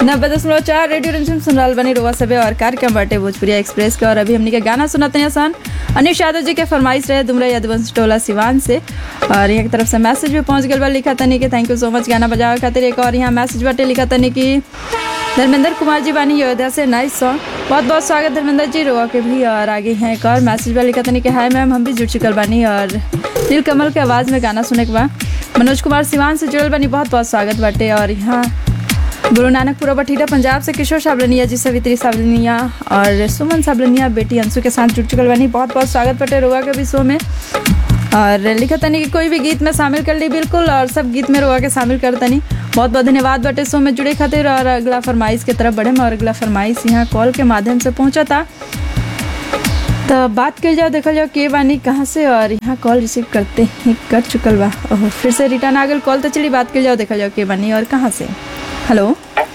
नब्बे दशमलव चार रेडियो रिमझिम सुन रहल बनी रोवा सबे और कार्यक्रम बाटे भोजपुरिया एक्सप्रेस के और अभी हमनी के गाना सुनते हैं सन अनिश यादव जी के फरमाइश रहे दुमरा यदवंश टोला सिवान से और यहाँ की तरफ से मैसेज भी पहुंच गया बा लिखा तनी कि थैंक यू सो मच गाना बजावे खातिर एक और यहाँ मैसेज बाटे लिखा तनी कि धर्मेंद्र कुमार जी बानी अयोध्या से नाइस सॉन्ग बहुत बहुत स्वागत धर्मेंद्र जी रोआ के भी और आगे हैं एक और मैसेज बा लिखा तनी कि हाय मैम हम भी जुड़ चुकल बानी और दिल कमल के आवाज़ में गाना सुने के बा मनोज कुमार सिवान से जुड़ल बानी बहुत बहुत स्वागत बाटे और यहाँ गुरु नानकपुरा बठीटा पंजाब से किशोर साबलनिया जी सवित्री साबलनिया और सुमन साबलनिया बेटी अंशु के साथ जुड़ चुकल बानी बहुत बहुत स्वागत बाटे रोआ के भी शो में और लिखा तनी कि कोई भी गीत में शामिल कर ली बिल्कुल और सब गीत में रोआ के शामिल कर तनी बहुत बहुत धन्यवाद बटे शो में जुड़े खातिर और अगला फरमाइश की तरफ बढ़े और अगला फरमाइश यहाँ कॉल के माध्यम से पहुँचा था तो बात कर जाओ देखल जाओ के बानी कहाँ से और यहाँ कॉल रिसीव करते ही कर चुकल बा ओहो फिर से रिटर्न आ गल कॉल तो चलिए बात कर जाओ देखल जाओ के बानी और कहाँ से हेलो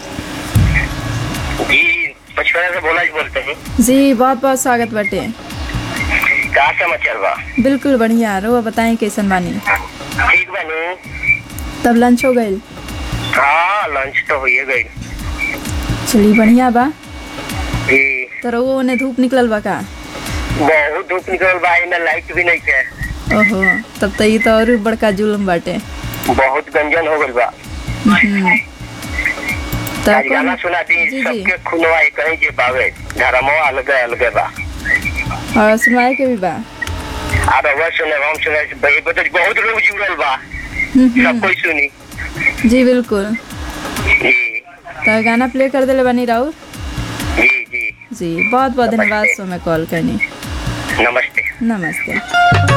जी पचपना से बोला जी बोलते हैं जी बहुत बहुत स्वागत बटे का समाचार बा बिल्कुल बढ़िया रो बताएं कैसन बानी ठीक बानू तब लंच हो गई हाँ लंच तो होइए गई चलिए बढ़िया बा जी तो रहो ने धूप निकलल बा का बहुत धूप निकल बा ना लाइट भी नहीं है ओहो तब तो ये तो और बड़का जुल्म बाटे बहुत गंजन हो गई बा हम्म। तो आज गाना कौन सुना दी जी, जी। सबके खुनवा एक कहीं जे बावे धर्मो अलग अलग बा और सुनवाए के भी बा अब वह सुने हम सुने भाई तो बहुत लोग जुड़ल बा हम्म, सब हम्म। कोई सुनी जी बिल्कुल जी तो गाना प्ले कर दिले बानी राहुल जी जी जी बहुत बहुत धन्यवाद सो में कॉल करनी नमस्ते नमस्ते